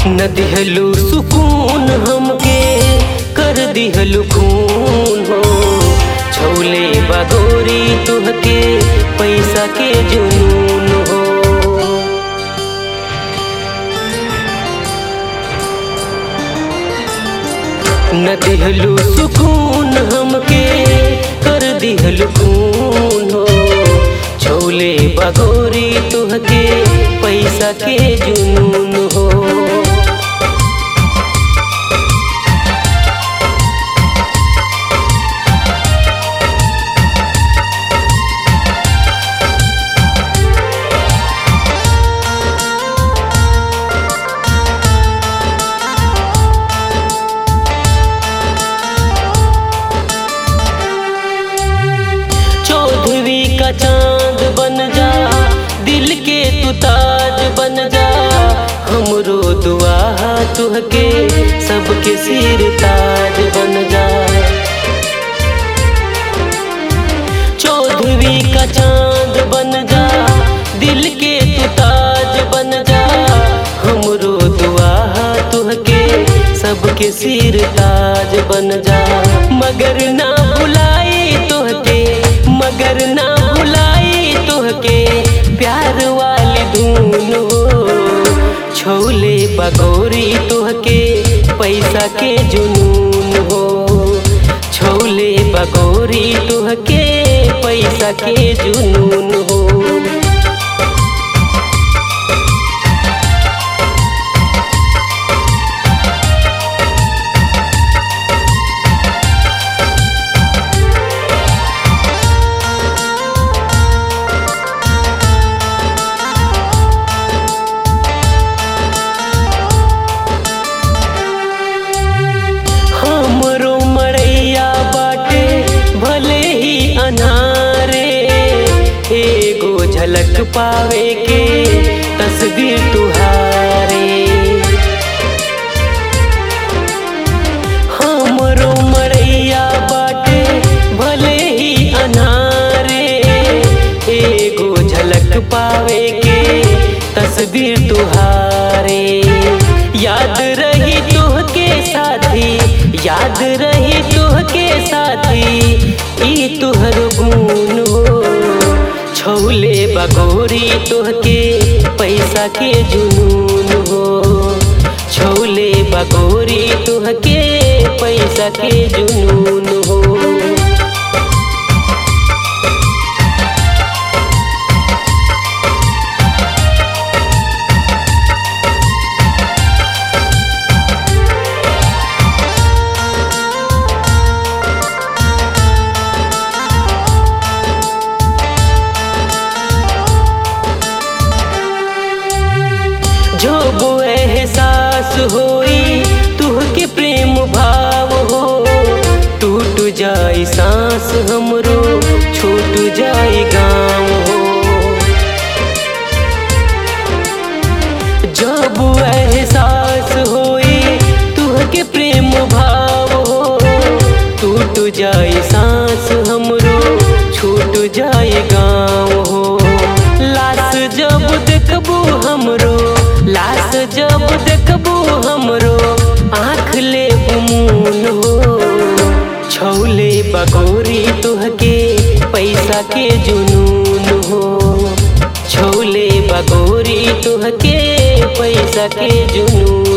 न दिहलू सुकून हमके कर दिहलू खून हो छोले बगोरी तुहके पैसा के जुनून हो न दिहलू सुकून हमके कर दिहलू खून हो छोले बगोरी तुहके पैसा के जुनून हो चौधरी का चांद बन जा दिल के तू ताज बन जा हमरो दुआ तुहके सबके सिर ताज बन जा चौधरी का चांद बन जा दिल के तू ताज बन जा हमरो दुआ तुहके सबके सिर ताज बन जा मगर ना भुलाई तुहके मगर ना भुलाई तुहके प्यार वाली धून हो छोले बगोरी तुहके पैसा के जुनून हो छोले बगोरी तुहके पैसा के जुनून हो हमरो मरैया बाटे भले ही अनारे एगो झलक पावे के तस्वीर तुहारे हमरो मरैया बाटे भले ही अनारे एगो झलक पावे के तस्वीर तुहारे याद रही तुहके साथी याद रही तुहके साथी ई तुहर गुण हो छोले बगोरी तुहके पैसा के जुनून हो छोले बगोरी तुहके पैसा के जुनून हो जब एहसास होई तुहके प्रेम भाव हो टूट जाई सांस हमरो छूट जाई गाँव हो जब एहसास होई तुहके प्रेम भाव हो टूट जाई सांस हमरो छूट जाई गाँव हो लाश जब देखबू हमरो लाश जब देखबू हमरो आँख ले उमून हो छौले बगोरी तुहके पैसा के जुनून हो छौले बगोरी तुहके पैसा के जुनून